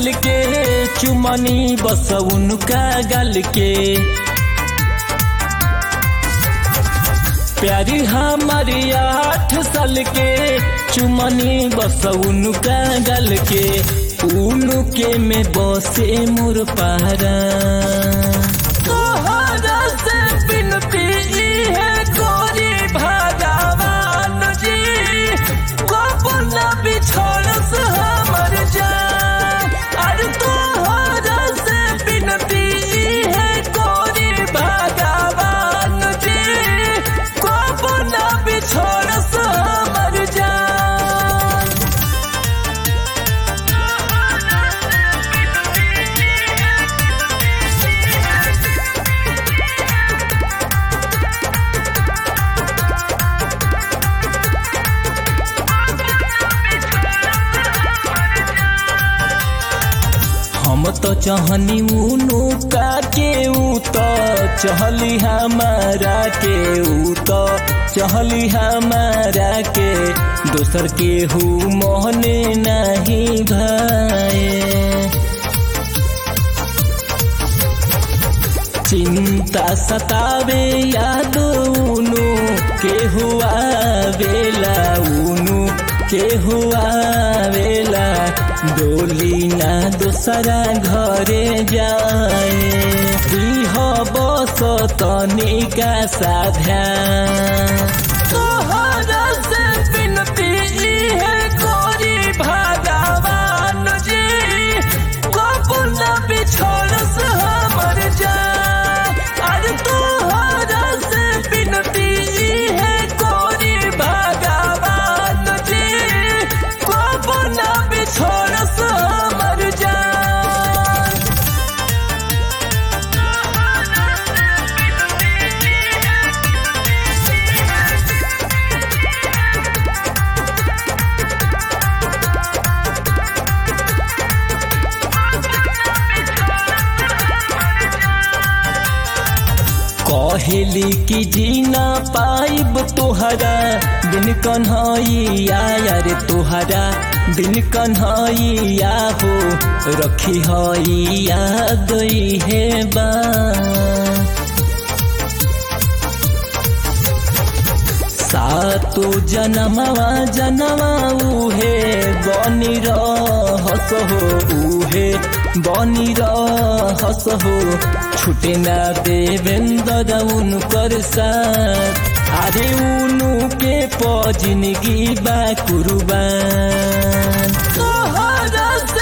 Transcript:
साल के चुमनी बस उनका गल के प्यारी हमारी आठ साल के चुमनी बस उनका गल के उनके में बसे मोर पारा तोहरा से बिनती है गोरी भगवान जी गोपना बिछोड़ से हमर जान अरे तोहरा से बिनती है गोरी भगवान जी गोपना बिछोड़ से हमर जान हम तो चाहनी उनु का के ऊ तो चहली हमारा के ऊ तो चहली हमारा के दोसर के हु मोहने नहीं भाए चिंता सतावे याद उनु के हुआ वेला उनु के हुआ वेला डोली ना दूसरा घरे जाए दीह बस तनिका साध्या तोहरा से बिनती है गोरी भगवान जी गोपना बिछोड़ से हमर जान अरे तोहरा से बिनती है गोरी भगवान जी गोपना बिछोड़ से हमर जान कहेली कि जीना पाइब तोहरा बिन कन्हैया यार तोहरा बिन कन्हैया हो रखी हैया गई है बा सातो जनमवा जनवा उहे बनी रहस हो उहे बनी रहस हो छुटे ना देवेंद्र उनकर साथ अरे उनु के प जिंदगी बा कुर्बान तोहरा से